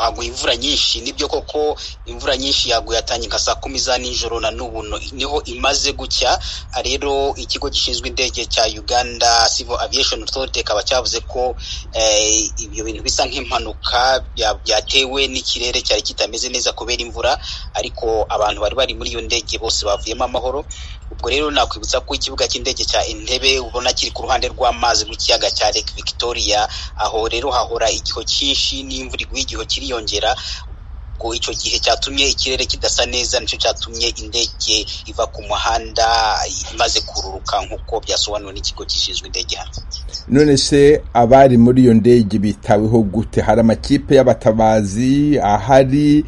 haguye imvura nyinshi nibyo koko imvura nyinshi yaguye atangira saa kumi za nijoro na n'ubu niho imaze gucya rero ikigo gishinzwe indege cya uganda civil aviation authority kikaba cyavuze ko ibyo bintu bisa nk'impanuka byatewe n'ikirere cyari kitameze neza kubera imvura ariko abantu bari bari muri iyo ndege bose bavuyemo amahoro ubwo rero nakwibutsa ko ikibuga cy'indege cya entebe ubona kiri ku ruhande rw'amazi rw'ikiyaga cya lake victoria aho rero hahora igihu cyinshi n'imvura iguye igihu kiriyongera ubwo icyo gihe cyatumye ikirere kidasa neza nicyo cyatumye indege iva ku muhanda imaze kururuka nk'uko byasobanuwe n'ikigo gishinzwe indege hano none se abari muri iyo ndege bitaweho gute hari amakipe y'abatabazi ahari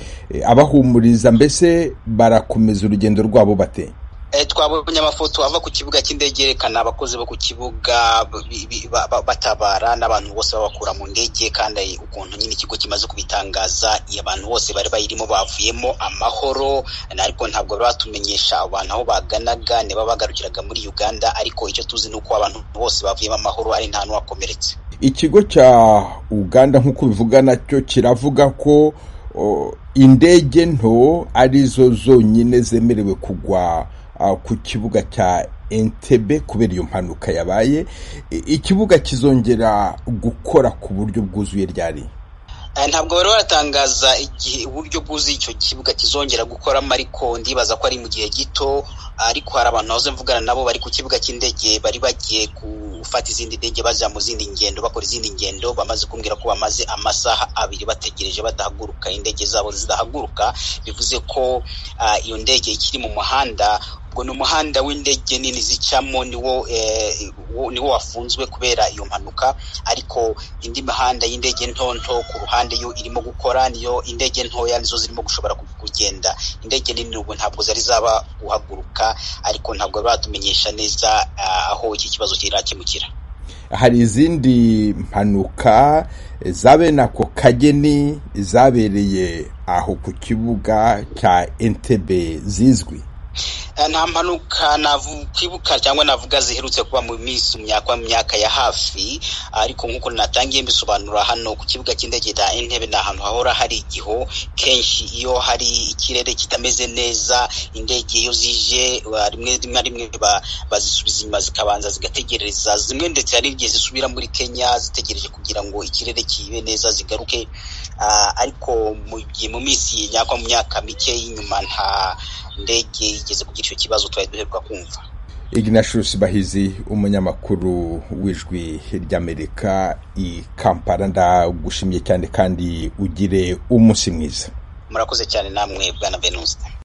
abahumuriza mbese barakomeza urugendo rwabo bateye twabonye amafoto ava ku kibuga cy'indege yerekana abakozi bo ku kibuga batabara n'abantu bose babakura mu ndege kandi ukuntu nyine ikigo kimaze kubitangaza abantu bose bari bayirimo bavuyemo amahoro ariko ntabwo bari batumenyesha abantu aho baganaga niba bagarukiraga muri uganda ariko icyo tuzi ni uko abantu bose bavuyemo amahoro ari nta n'uwakomeretse ikigo cya uganda nk'uko bivuga nacyo kiravuga ko indege nto arizo zonyine zemerewe kugwa ku kibuga cya entebe kubera iyo mpanuka yabaye ikibuga kizongera gukora ku buryo bwuzuye ryari ntabwo bari baratangaza igihe uburyo bwuzuye icyo kibuga kizongera gukoramo ariko ndibaza ko ari mu gihe gito ariko hari abantu bahoze mvugana nabo bari ku kibuga cy'indege bari bagiye gufata izindi ndege bajya mu zindi ngendo bakora izindi ngendo bamaze kumbwira ko bamaze amasaha abiri bategereje badahaguruka indege zabo zidahaguruka bivuze ko iyo ndege ikiri mu muhanda ubwo ni umuhanda w'indege nini zicamo niwo niwo wafunzwe kubera iyo mpanuka ariko indi mihanda y'indege ntonto ku ruhande yo irimo gukora niyo indege ntoya nizo zirimo gushobora kugenda indege nini ubu ntabwo zari zaba guhaguruka ariko ntabwo batumenyesha neza aho iki kibazo kirakemukira hari izindi mpanuka zabene ako kageni zabereye aho ku kibuga cya entebe zizwi nta mpanuka nakwibuka cyangwa navuga ziherutse kuba mu minsi myaka myaka ya hafi ariko nk'uko natangiye mbisobanura hano ku kibuga cy'indege cya intebe ni ahantu hahora hari igihu kenshi iyo hari ikirere kitameze neza indege iyo zije rimwe na rimwe bazisubiza inyuma zikabanza zigategereza zimwe ndetse hari igihe zisubira muri kenya zitegereje kugira ngo ikirere kibe neza zigaruke ariko mu gihe mu minsi nyakwa mu myaka mike y'inyuma nta ndege yigeze kugira icyo kibazo twari duheruka kumva ignatius bahizi umunyamakuru w'ijwi ry'amerika i kampala ndagushimye cyane kandi ugire umunsi mwiza murakoze cyane namwe bwana venuste